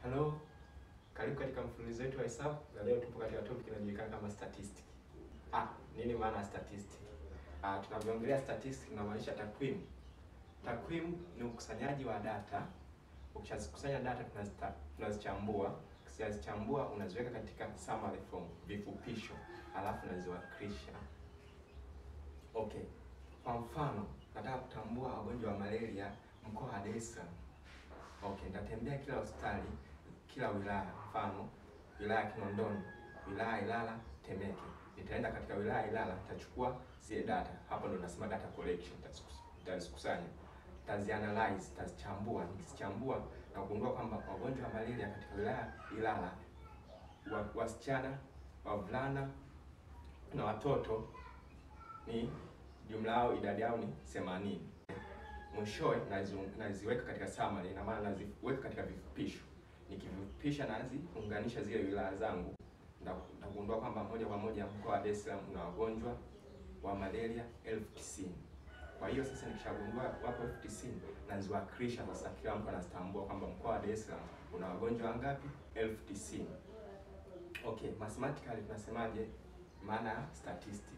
Hello, karibu katika mfululizo wetu wa hesabu na leo tupo katika topic inayojulikana kama statistic. Ah, nini maana ya statistic? Ah, tunavyoongelea statistic tunamaanisha takwimu. Takwimu ni ukusanyaji wa data. Ukishazikusanya data tunazita, tunazichambua. Ukishazichambua unaziweka katika summary form, vifupisho, alafu unaziwakilisha. Okay. Kwa mfano, nataka kutambua wagonjwa wa malaria mkoa wa Dar es Salaam. Okay, nitatembea kila hospitali, kila wilaya. Mfano, wilaya ya Kinondoni, wilaya ya Ilala, Temeke. Nitaenda katika wilaya ya Ilala, nitachukua zile data. Hapo ndo nasema data collection, nitazikusanya, nitazianalyze, nitazichambua. Nikizichambua na kugundua kwamba wagonjwa wa malaria katika wilaya ya Ilala, wa- wasichana, wavulana na watoto ni jumla yao idadi yao ni 80. Mwishowe nazi- naziweka katika summary, ina maana naziweka katika vifupisho. Nikivifupisha naziunganisha zile wilaya zangu, nda- ndagundua kwamba moja kwa moja mkoa wa Dar es Salaam una wagonjwa wa malaria elfu tisini. Kwa hiyo sasa nikishagundua wapo elfu tisini naziwakilisha sasa, kila mtu anazitambua kwamba mkoa wa Dar es Salaam una wagonjwa wangapi? elfu tisini. Okay, mathematically tunasemaje maana ya statistic?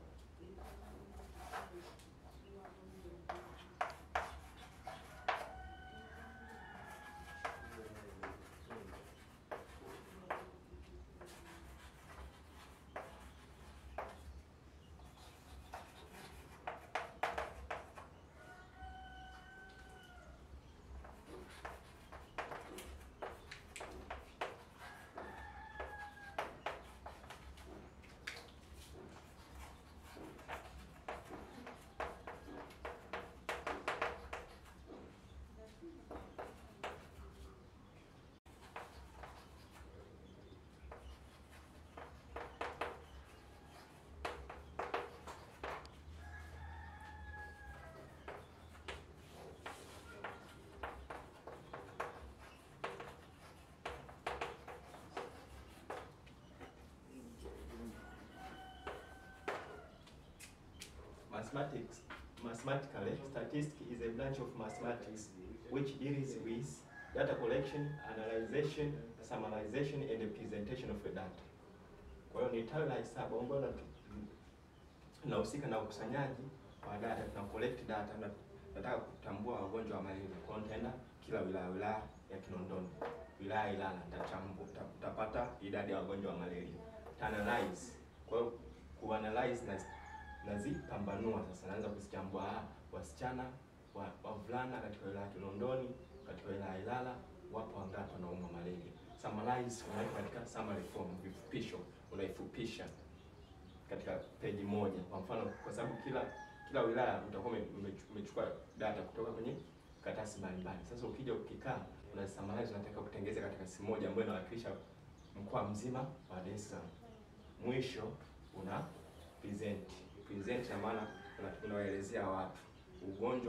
Mathematics, mathematically, statistics is a branch of mathematics which deals with data collection, analyzation, summarization and the presentation of the data. Kwa hiyo ni tawi la hesabu ambalo natu- linahusika na ukusanyaji wa data, tuna collect data na nataka kutambua wagonjwa wa malaria. Kwa hiyo nitaenda kila wilaya, wilaya ya Kinondoni, wilaya ya Ilala, nitachambua, nita- nitapata idadi ya wagonjwa wa malaria, nita analyze. Kwa hiyo kuanalyze na nazipambanua sasa, naanza kuzichambua. Ah, wasichana wa- wavulana katika wilaya ya Kinondoni, katika wilaya ya Ilala wapo wangapi wanaumwa malaria. Summarize unaweka katika summary form, vifupisho unaifupisha katika peji moja. Kwa mfano, kwa sababu kila kila wilaya utakuwa ume- ume- umechukua data kutoka kwenye karatasi mbalimbali. Sasa ukija ukikaa unasummarize, unataka kutengeza katika simu moja ambayo inawakilisha mkoa mzima wa Dar es Salaam. Mwisho una present. Present ina maana una- unawaelezea watu ugonjwa